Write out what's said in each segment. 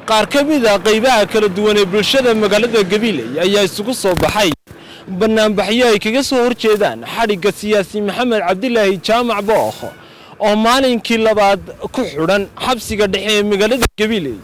qaar ka mid a qaybaha kala duwan ee bulshada magaalada gabiley ayaa isugu soo baxay bannaanbaxyo ay kaga soo hor jeedaan xadhigga siyaasi maxamed cabdilaahi jaamac bookh oo maalinkii labaad ku xidhan xabsiga dhexe ee magaalada gabiley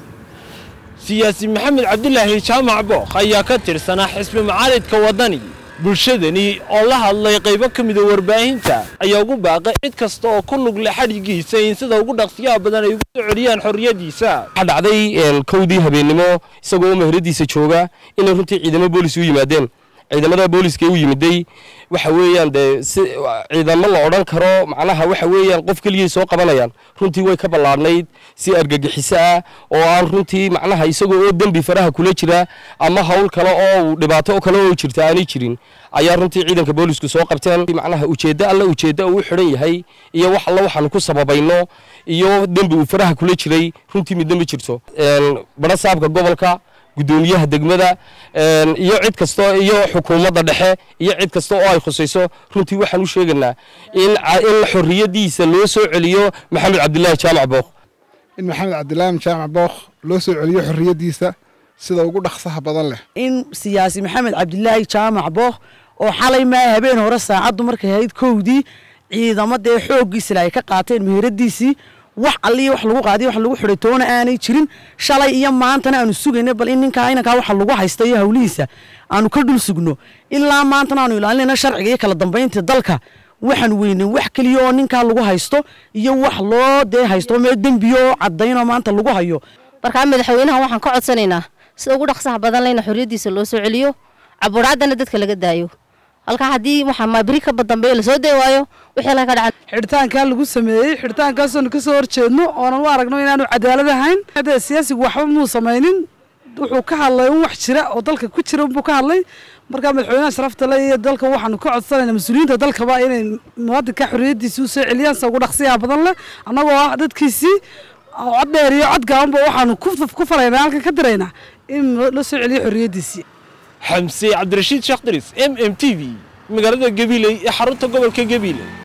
siyaasi maxamed cabdilaahi jaamac bookh ayaa ka tirsanaa xisbi macaaridka waddani bulshadani oo la hadlay qaybo ka mida warbaahinta ayaa ugu baaqay cid kasta oo ku lug leh xadhiggiisa in sida ugu dhaqsiyaha badan ay ugu soo celiyaan xorriyaddiisa waxaa dhacday kowdii habeennimo isagoo meheradiisa jooga inay runtii ciidamo boolis u yimaadeen ciidamada booliska u yimiday waxa weeyaan dee si ciidamo la odhan karo macnaha waxa weeyaan qof keliyay soo qabanayaan runtii way ka ballaadhnayd si argagixiso ah oo aan runtii macnaha isagoo oo dembi faraha kula jira ama hawl kale oo dhibaato kale oo jirta aanay jirin ayaa runtii ciidanka boolisku soo qabteen macnaha ujeeddo alla ujeeddo uu xidhan yahay iyo wax alla waxaanu ku sababayno iyo dembi uu faraha kula jiray runtii midna ma jirto badha saabka gobolka gudoomiyaha degmada iyo cid kasta iyo xukuumadda dhexe iyo cid kasta oo ay khusayso runtii waxaan u sheegaynaa in in xorriyaddiisa loo soo celiyo maxamed cabdilaahi jaamac bookh in maxamed cabdilaahi jaamac bookh loo soo celiyo xorriyaddiisa sida ugu dhaqsaha badan leh in siyaasi maxamed cabdilaahi jaamac bookh oo xalay maa habeen hore saacaddu markay ahayd kowdii ciidamo dee xooggiisila ay ka qaateen meheradiisii wax alliyo wax lagu qaadiyo wax lagu xidhay toona aanay jirin shalay iyo maantana aanu sugayna bal in ninkaa inankaa waxa lagu haysta iyo hawlihiisa aanu ka dhul sugno ilaa maantana aanu ilaalinayna sharciga iyo kala dambaynta dalka waxaan weynay wax keliya oo ninkaa lagu haysto iyo wax loo dee haysto meel dembiyo oo cadaynoo maanta lagu hayo markaa madaxweynaha waxaan ka codsanaynaa sida ugu dhaqsaha badan leyna xorriyaddiisa loo soo celiyo caburaadana dadka laga daayo halkaa haddii waxaa maabiri ka badambeeya lasoo day waayo wixii laga dhaca xidhitaankaa lagu sameeyey xidhitaankaasoonu ka soo horjeedno oonan u aragno inaanu cadaalad ahayn haddee siyaasigu waxba muu samaynin wuxuu ka hadlay un wax jira oo dalka ku jira unbuu ka hadlay markaa madaxweynaha sharafta le iyo dalka waxaanu ka codsanayna mas-uuliyiinta dalkaba inay muwaadinka xorriyaddiisii u soo celiyaan sa ugu dhaqsiyaha badan leh annagoo ah dadkiisii cod dheer iyo cod gaabanba waxaanu ku falaynaa halkan ka diraynaa in la soo celiyo xorriyaddiisii xamse cabdirashiid sheekh diris m m t v magaalada gabiley ee xarunta gobolka gabiley